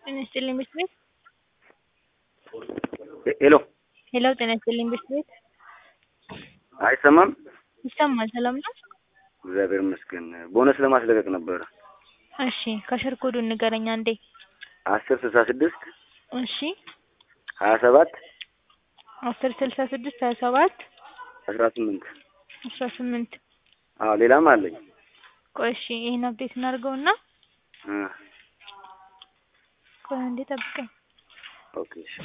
ጤና ይስጥልኝ ብርድ ቤት ሄሎ ሄሎ ጤና ይስጥልኝ ብርድ ቤት አይሰማም? ይሰማል ሰላም ነው? እግዚአብሔር ይመስገን። ቦነስ ለማስለቀቅ ነበረ። እሺ ከስር ኮዱን ንገረኝ አንዴ። አስር ስልሳ ስድስት እሺ ሀያ ሰባት አስር ስልሳ ስድስት ሀያ ሰባት አስራ ስምንት አስራ ስምንት አዎ ሌላም አለኝ። ቆይ እሺ ይሄን አፕዴት እናድርገውና እ ቆይ አንዴ ጠብቀኝ። ኦኬ እሺ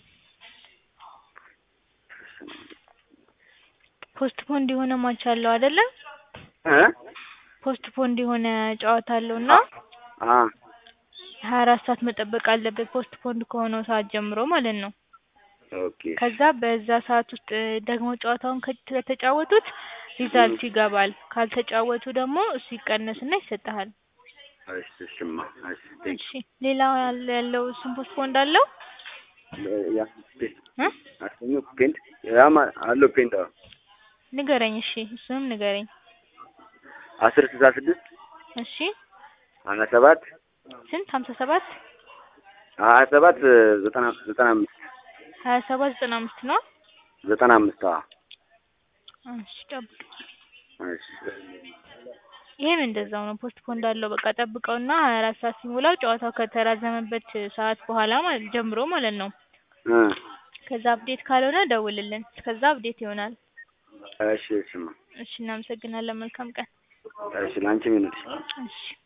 ፖስት ፖንድ የሆነ ማች አለው አይደለ? እ ፖስት ፖንድ የሆነ ጨዋታ አለው እና አ ሀያ አራት ሰዓት መጠበቅ አለበት ፖስት ፖንድ ከሆነው ሰዓት ጀምሮ ማለት ነው። ኦኬ ከዛ በዛ ሰዓት ውስጥ ደግሞ ጨዋታውን ከ- ከተጫወቱት ሪዛልት ይገባል። ካልተጫወቱ ደግሞ እሱ ይቀነስና ይሰጥሃል። እሺ እሺማ እሺ ቴንክ እሺ ሌላ ያለ ያለው እሱም ፖስት ፖንድ አለው ያ ፔንት እ አሰኞ ፔንት ያማ አለው ፔንት አዎ ንገረኝ። እሺ እሱንም ንገረኝ። አስር ስልሳ ስድስት እሺ ሀያ ሰባት ስንት ሀምሳ ሰባት ሀያ ሰባት ዘጠና ዘጠና አምስት ሀያ ሰባት ዘጠና አምስት ነው። ዘጠና አምስት አዎ እሺ ጠብቅ። እሺ ይሄም እንደዛው ነው። ፖስት ፖንድ አለው። በቃ ጠብቀውና ሀያ አራት ሰዓት ሲሞላው ጨዋታው ከተራዘመበት ሰዓት በኋላ ማለት ጀምሮ ማለት ነው። እ ከዛ አፕዴት ካልሆነ ደውልልን። እስከዛ አፕዴት ይሆናል። እሺ እሺማ እሺ እናመሰግናለን። መልካም ቀን። እሺ ላንቺም ይሁንልሽ። እሺ